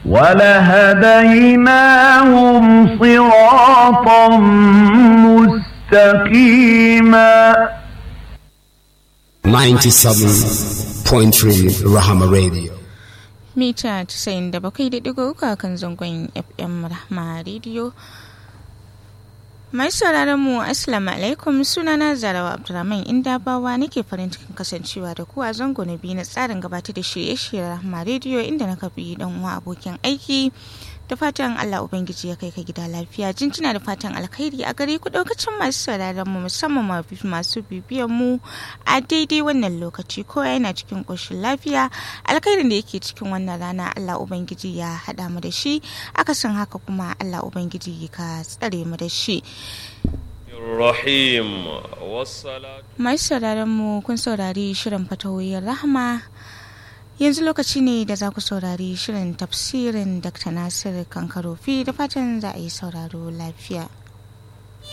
ولهديناهم صراطا مستقيما 97.3 Rahama Radio. mita 97.3 kan zangon fm rahma radio mai sauraron mu assalamu alaikum sunana zarawa abdulrahman indabawa nake farin cikin kasancewa da ku a zango na biyu na tsarin gabatar da shirye-shiryen rahma radio inda na kafi dan uwa abokin aiki da fatan Allah Ubangiji ya kai ka gida lafiya jinjina da fatan alkhairi a gare ku daukacin masu sauraron mu musamman masu bibiyan mu a daidai wannan lokaci ko yana cikin koshin lafiya alkhairin da yake cikin wannan rana Allah Ubangiji ya hada mu da shi akasin haka kuma Allah Ubangiji ka tsare mu da shi Rahim wassalatu masu sauraron mu kun saurari shirin fatawoyin rahama yanzu lokaci ne da za ku saurari shirin tafsirin dr nasir kankarofi da fatan za a yi sauraro lafiya